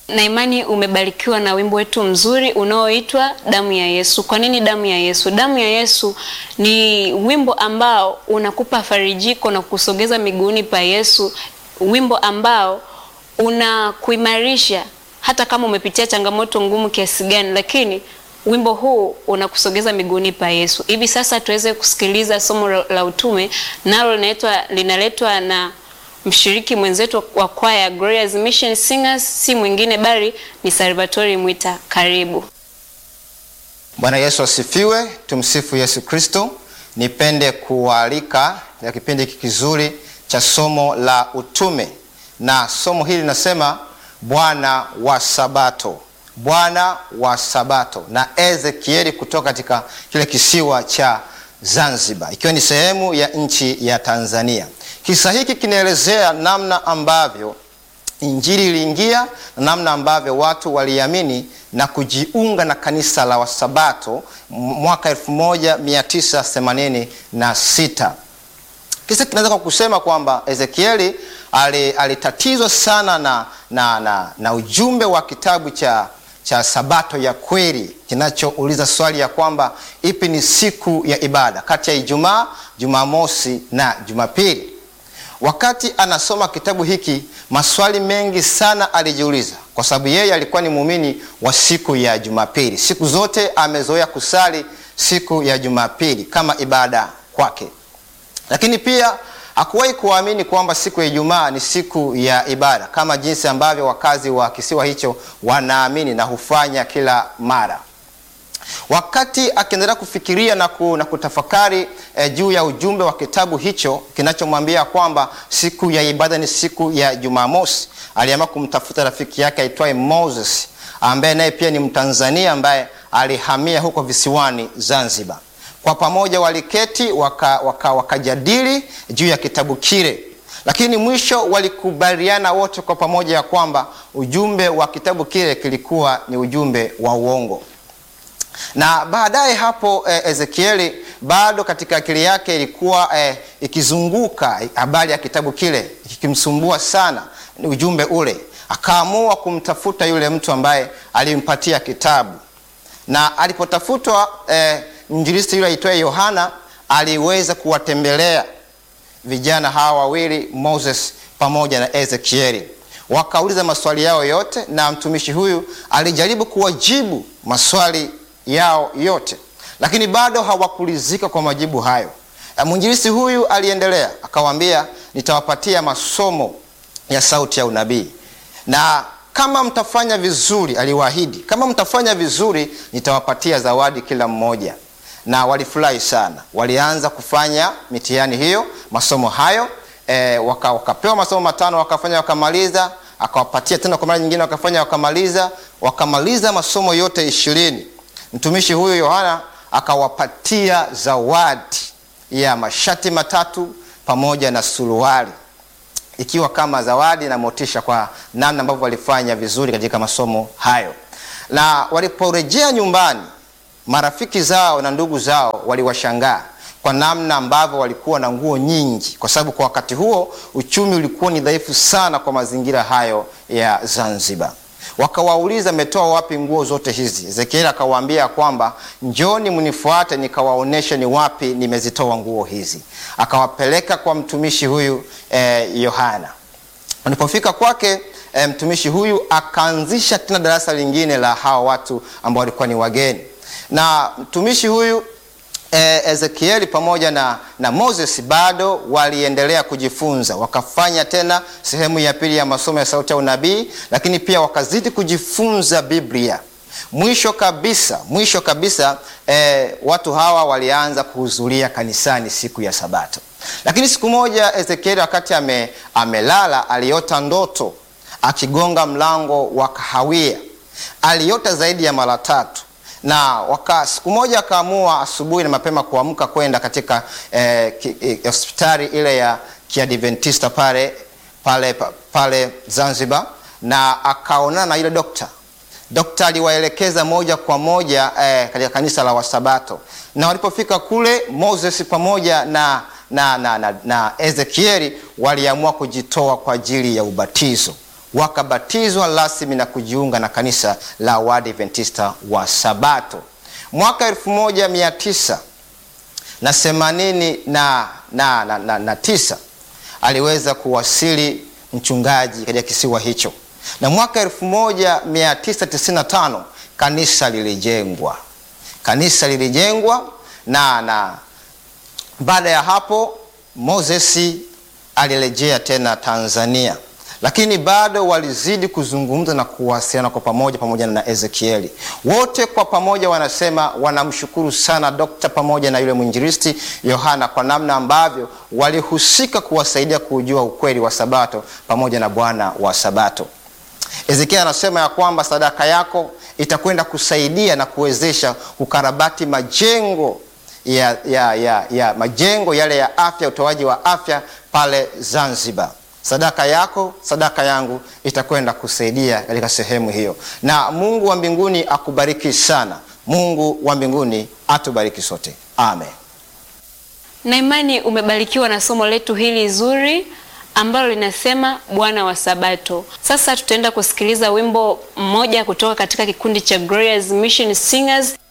na imani umebarikiwa na wimbo wetu mzuri unaoitwa damu ya Yesu. Kwa nini damu ya Yesu? Damu ya Yesu ni wimbo ambao unakupa farijiko na kusogeza miguuni pa Yesu, wimbo ambao unakuimarisha hata kama umepitia changamoto ngumu kiasi gani, lakini wimbo huu unakusogeza miguuni pa Yesu. Hivi sasa tuweze kusikiliza somo la utume, nalo linaitwa linaletwa na mshiriki mwenzetu wa kwaya Glorious Mission Singers, si mwingine bali ni Salvatori Mwita. Karibu. Bwana Yesu asifiwe, tumsifu Yesu Kristo. Nipende kuwaalika ya kipindi hiki kizuri cha somo la utume, na somo hili linasema Bwana wa Sabato, Bwana wa Sabato, na Ezekieli kutoka katika kile kisiwa cha Zanzibar, ikiwa ni sehemu ya nchi ya Tanzania. Kisa hiki kinaelezea namna ambavyo injili iliingia na namna ambavyo watu waliamini na kujiunga na kanisa la Wasabato mwaka 1986. Kisa kinaweza kwa kusema kwamba Ezekieli alitatizwa sana na, na, na, na ujumbe wa kitabu cha cha Sabato ya kweli kinachouliza swali ya kwamba ipi ni siku ya ibada kati ya Ijumaa, Jumamosi na Jumapili. Wakati anasoma kitabu hiki, maswali mengi sana alijiuliza, kwa sababu yeye alikuwa ni muumini wa siku ya Jumapili. Siku zote amezoea kusali siku ya Jumapili kama ibada kwake, lakini pia hakuwahi kuamini kwamba siku ya Ijumaa ni siku ya ibada kama jinsi ambavyo wakazi wa kisiwa hicho wanaamini na hufanya kila mara. Wakati akiendelea kufikiria na, ku, na kutafakari eh, juu ya ujumbe wa kitabu hicho kinachomwambia kwamba siku ya ibada ni siku ya Jumamosi, aliamua kumtafuta rafiki yake aitwaye Moses ambaye naye pia ni Mtanzania ambaye alihamia huko visiwani Zanzibar. Kwa pamoja waliketi wakajadili waka, waka juu ya kitabu kile, lakini mwisho walikubaliana wote kwa pamoja ya kwamba ujumbe wa kitabu kile kilikuwa ni ujumbe wa uongo. Na baadaye hapo eh, Ezekieli bado katika akili yake ilikuwa eh, ikizunguka habari ya kitabu kile ikimsumbua sana ujumbe ule, akaamua kumtafuta yule mtu ambaye alimpatia kitabu, na alipotafutwa eh, Mwinjilisti yule aitwaye Yohana aliweza kuwatembelea vijana hawa wawili Moses pamoja na Ezekieli, wakauliza maswali yao yote, na mtumishi huyu alijaribu kuwajibu maswali yao yote, lakini bado hawakulizika kwa majibu hayo. Mwinjilisti huyu aliendelea akawaambia, nitawapatia masomo ya sauti ya unabii na kama mtafanya vizuri, aliwaahidi, kama mtafanya vizuri nitawapatia zawadi kila mmoja na walifurahi sana. Walianza kufanya mitihani hiyo, masomo hayo e, waka, wakapewa masomo matano, wakafanya wakamaliza, akawapatia tena kwa mara nyingine, wakafanya wakamaliza, wakamaliza masomo yote ishirini. Mtumishi huyu Yohana akawapatia zawadi ya mashati matatu pamoja na suruali, ikiwa kama zawadi na motisha kwa namna ambavyo walifanya vizuri katika masomo hayo, na waliporejea nyumbani marafiki zao na ndugu zao waliwashangaa kwa namna ambavyo walikuwa na nguo nyingi, kwa sababu kwa wakati huo uchumi ulikuwa ni dhaifu sana kwa mazingira hayo ya Zanzibar. Wakawauliza, mmetoa wapi nguo zote hizi? Ezekieli akawaambia kwamba njoni mnifuate nikawaoneshe ni wapi nimezitoa nguo hizi. Akawapeleka kwa mtumishi huyu Yohana. Eh, walipofika kwake eh, mtumishi huyu akaanzisha tena darasa lingine la hawa watu ambao walikuwa ni wageni na mtumishi huyu e, Ezekieli pamoja na, na Moses bado waliendelea kujifunza, wakafanya tena sehemu ya pili ya masomo ya sauti ya unabii, lakini pia wakazidi kujifunza Biblia. Mwisho kabisa, mwisho kabisa e, watu hawa walianza kuhudhuria kanisani siku ya Sabato. Lakini siku moja Ezekieli wakati ame, amelala aliota ndoto akigonga mlango wa kahawia. Aliota zaidi ya mara tatu na waka siku moja akaamua asubuhi na mapema kuamka kwenda katika hospitali eh, ile ya Kiadventista pale pale pale Zanzibar, na akaonana na yule dokta. Dokta aliwaelekeza moja kwa moja eh, katika kanisa la Wasabato, na walipofika kule Moses pamoja na, na, na, na, na Ezekieli waliamua kujitoa kwa ajili ya ubatizo wakabatizwa rasmi na kujiunga na kanisa la Waadventista wa Sabato. Mwaka 1900 na themanini na, na, na, na, na tisa aliweza kuwasili mchungaji katika kisiwa hicho, na mwaka 1995 kanisa lilijengwa. Kanisa lilijengwa na, na baada ya hapo Moses alirejea tena Tanzania, lakini bado walizidi kuzungumza na kuwasiliana kwa pamoja pamoja na Ezekieli. Wote kwa pamoja wanasema wanamshukuru sana dokta pamoja na yule mwinjilisti Yohana kwa namna ambavyo walihusika kuwasaidia kujua ukweli wa Sabato pamoja na Bwana wa Sabato. Ezekieli anasema ya kwamba sadaka yako itakwenda kusaidia na kuwezesha kukarabati majengo ya, ya, ya, ya majengo yale ya afya, utoaji wa afya pale Zanzibar. Sadaka yako, sadaka yangu itakwenda kusaidia katika sehemu hiyo, na Mungu wa mbinguni akubariki sana. Mungu wa mbinguni atubariki sote, amen. Na imani umebarikiwa na somo letu hili zuri ambalo linasema Bwana wa Sabato. Sasa tutaenda kusikiliza wimbo mmoja kutoka katika kikundi cha Glorious Mission Singers.